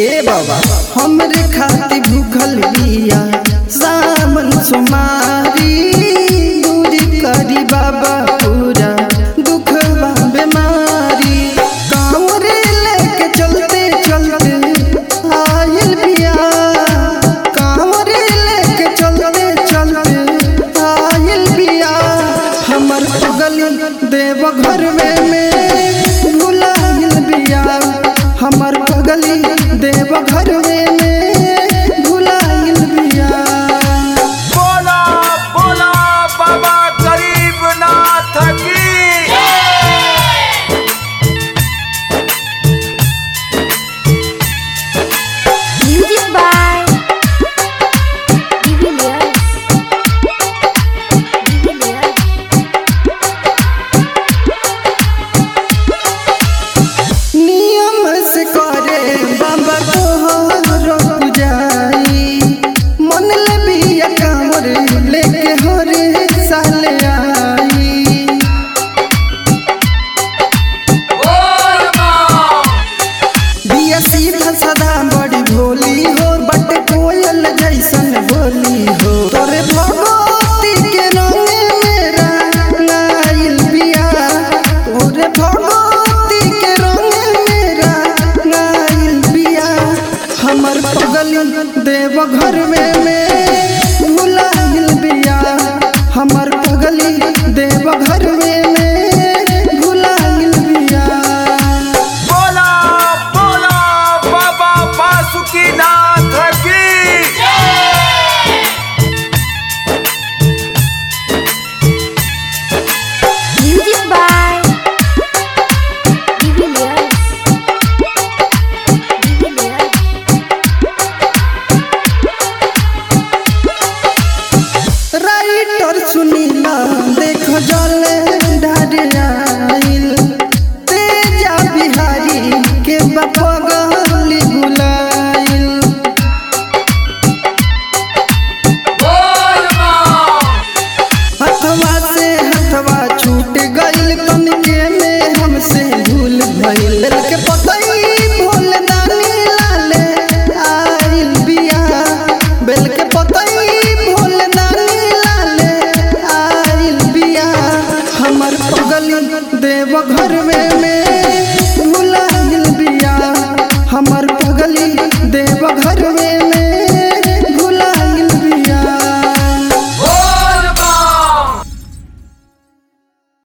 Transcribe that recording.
ए बाबा हमरे खातिर भूखल बिया सावन सुमारी दूरी करी बाबा पूरा दुखवा बीमारी कांवरे लेके चलते चलते आयल बिया कांवरे लेके चलते चलते आयल बिया हमर गली देव घर में में भुलाइल बिया हमर पगली देव घर में में भुलाइल बिया बोला बोला बाबा गरीबनाथ की Music by Divilliers. Divilliers. नियम से करे बाबा तोहरो पुजाई मन ले बिया कांवर लेके हरे साल आई बिया सीधा साधा बड़ी भोली हो बट कोयल जैसन बोली हो तोरे भगवती के रंगे मेरा नाइल बिया तोरे भगवती के रंगे मेरा नाइल बिया हमर पगली देव घर में में भुलाइल बिया हमर पगली देव घर में में भुलाइल बिया बोला बोला बाबा बासुकीनाथ की Music by Divilliers. Divilliers. Writer Sunila देख जले ढारियाइल तेजा बिहारी के बपगली बुलाइल हथवा से हथवा छूट गइल तनके में हमसे भूल भइल के पतई भोल दानी लाले आइल बिया बेल के पतई भोल दानी लाले आइल बिया हमर पगली देव घर में में